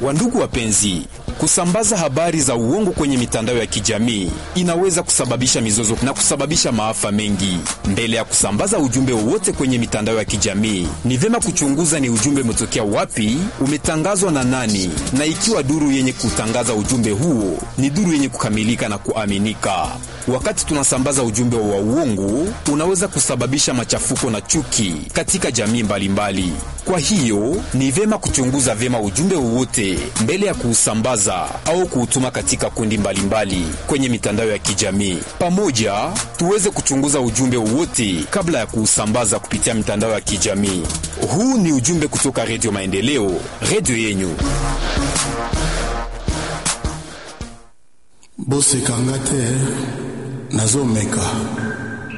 Wandugu wapenzi, kusambaza habari za uongo kwenye mitandao ya kijamii inaweza kusababisha mizozo na kusababisha maafa mengi. Mbele ya kusambaza ujumbe wowote kwenye mitandao ya kijamii, ni vyema kuchunguza ni ujumbe umetokea wapi, umetangazwa na nani, na ikiwa duru yenye kutangaza ujumbe huo ni duru yenye kukamilika na kuaminika. Wakati tunasambaza ujumbe wa uongo, unaweza kusababisha machafuko na chuki katika jamii mbalimbali mbali. Kwa hiyo ni vyema kuchunguza vyema ujumbe wowote mbele ya kuusambaza au kuutuma katika kundi mbalimbali mbali kwenye mitandao ya kijamii. Pamoja tuweze kuchunguza ujumbe wowote kabla ya kuusambaza kupitia mitandao ya kijamii. Huu ni ujumbe kutoka Redio Maendeleo, redio yenyu. bosekanga te nazomeka